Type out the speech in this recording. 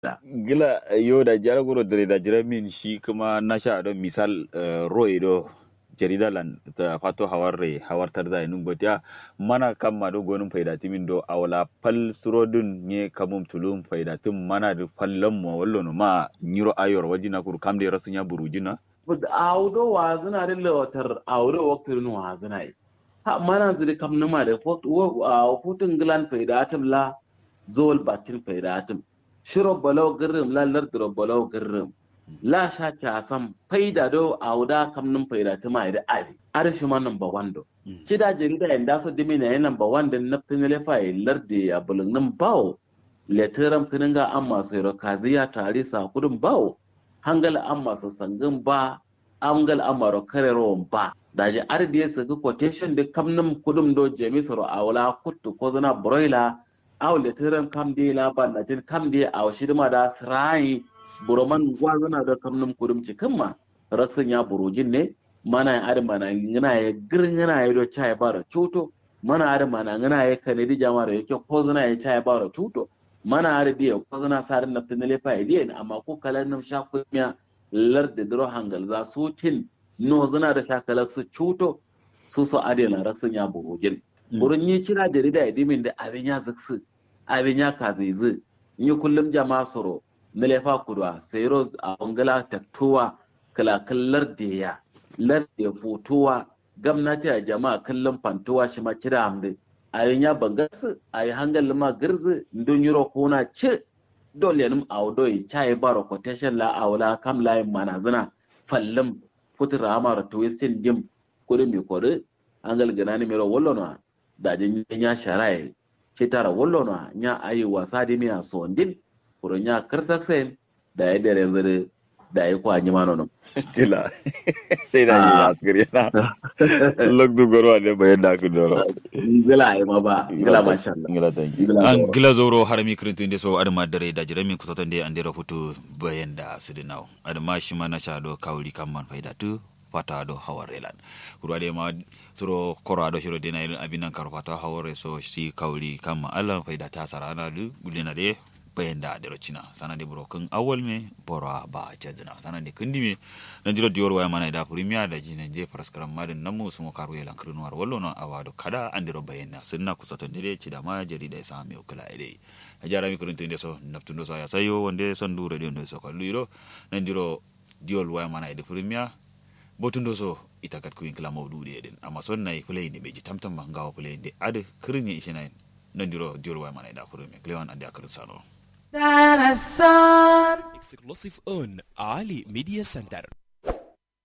gila yo da jaragoro da da jiramin shi kuma na sha don misal roy do jarida lan ta fato hawarre hawartar da nun botiya mana kan ma do gonun faida timin do awla pal surodun nye kamum tulum faida tim mana do pallam mo wallo no ma nyiro ayor wajina kur kamde rasunya burujina awdo wazina de lotar awdo waktir no wazina yi ha mana zuri kam numa da futun gilan faida tim la zol bakin faida tim shiro balau girrim la lardiro balau girrim la sha kyasam faida do awda kam num faida tima ida ari ari shi man number 1 do kida jarida inda so dimi na number 1 din naftin le fa lardi a bulun num bawo letiram kininga amma sai ro kaziya tare sa kudin bawo hangal amma so sangin ba amgal amma ro karero ba daji ardi su ga quotation de kam num kudum do jemisoro awla kuttu ko zana broiler aw letiram kam de la ban na tin kam de aw shidma da srai buroman gwazana da kamnum kudum cikin ma raksin ya burujin ne mana ya ari mana ngana ya girin ngana ya do chai bara chuto mana ari mana ngana ya kanedi jamara yake ko zana ya chai bara chuto mana ari dia ko zana sarin na tinale fa idiye amma ko kalan nam sha kunya lar da dro hangal za su tin no zana da shakalar su chuto su su ade na raksin ya burujin burun yi kira jarida ya dimin da abin ya zaksu abin ya kazizi yi kullum jama'a soro nilefa kudwa sayro a bangala taktuwa kalakallar da ya lar da fotowa gamnati a jama'a kallon fantowa shi ma kira hamdi a yin ya bangasu a yi hangal ma girzi don yuro kona ce dole nim a wado yi cayi baro quotation la a wala kam layin manazina fallim futura amara twistin dim kudi mi kodi hangal gana ni mero wallo no da jin ya sharaye ce tara wallo no nya ayi wasa di mi a sondin kuron ya karsak sen da ya dare yanzu da ya kwanyi ma nono. Tila, sai da yi askari yana lok du goro ne bayan da ku doro. Gila ai ma ba, gila masha Allah. Gila thank you. an gila zoro har mi kirintin de so adama dare da jire mi kusatan de an dera futu bayan da su dinaw adama shi ma na sha do kawli kan man faida tu fata do hawarelan kuro de ma suro koro do shiro de na irin abin nan karo fata haware so si kawli kan ma Allah faida ta sarana du gulina de bayan da dero cina sana de buro kan awal me bora ba jadna sana de kandi me nan jiro dior waya mana da premier da jina je paraskaram madin namu sumo karu yelan krinuar wallo no awado kada andiro bayan na sunna kusaton de ci da ma jari da sa me kula ide a jara mi kuruntin de so naftundo so ya sayo wonde son dure de ndo so ko luiro nan jiro diol waya mana de premier botundo so itakat kuin kala mawdude eden amma son nay play ne beji tamtam ma ngawa play de ade krinya ishenay nan jiro diol waya mana da premier klewan ande akrin sano Dinosaur. exclusive on Ali Media Center.